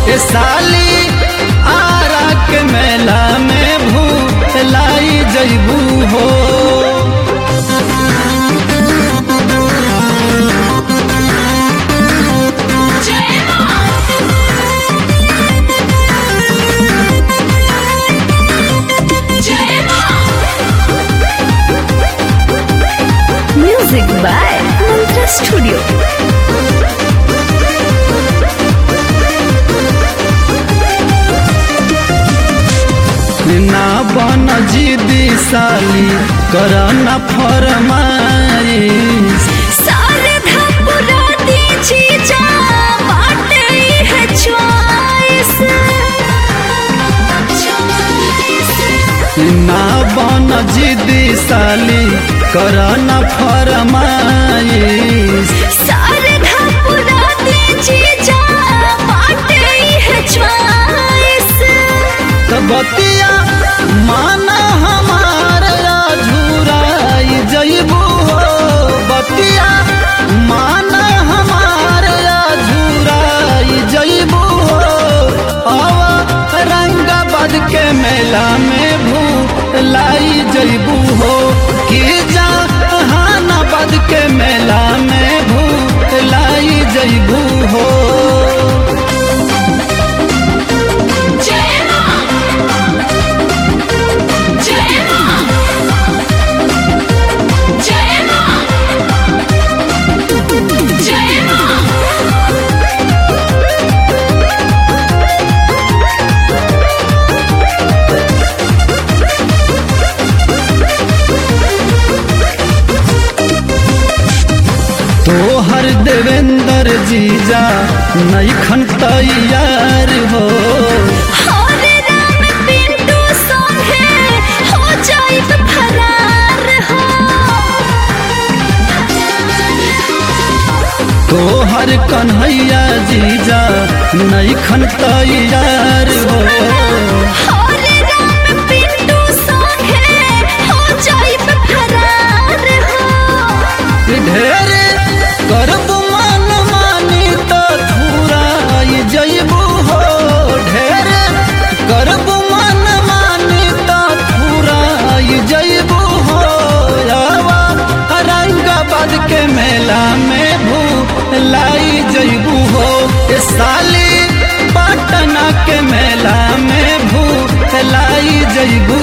ए साली आरा के मेला में भू लाई जैबू हो Music by Mantra Studio. ना बन जिदी साली कर न फरमाइश सारे धपुरा दीजी जा बाटे है चॉइस ना बन जिदी साली कर न फरमाइश सारे धपुरा दीजी जा बाटे है चॉइस तो बतिया माना हमार झुराई जैबू हो बतिया माना हमार झुराई जैबू हो अब रंगाबाद के मेला में भू लाई जैबू हो कि जहानाबाद के मेला में भू लाई जैबू हो तोहर देवेंद्र जीजा नैखन तैयार हो हरे राम पिंटू संगे हो जाइत फरार हो तोहर कन्हैया जीजा नैखन तैयार हो हरे राम पिंटू संगे हो जाइत फरार हो ढेर करबू मन मानी तो थुराई जैबू हो ढेर करबू मन मानी तो थुराई जैबू हो आवा रंगाबाद के मेला में भू लाई जैबू हो ए साली पटना के मेला में भू लाई जैबू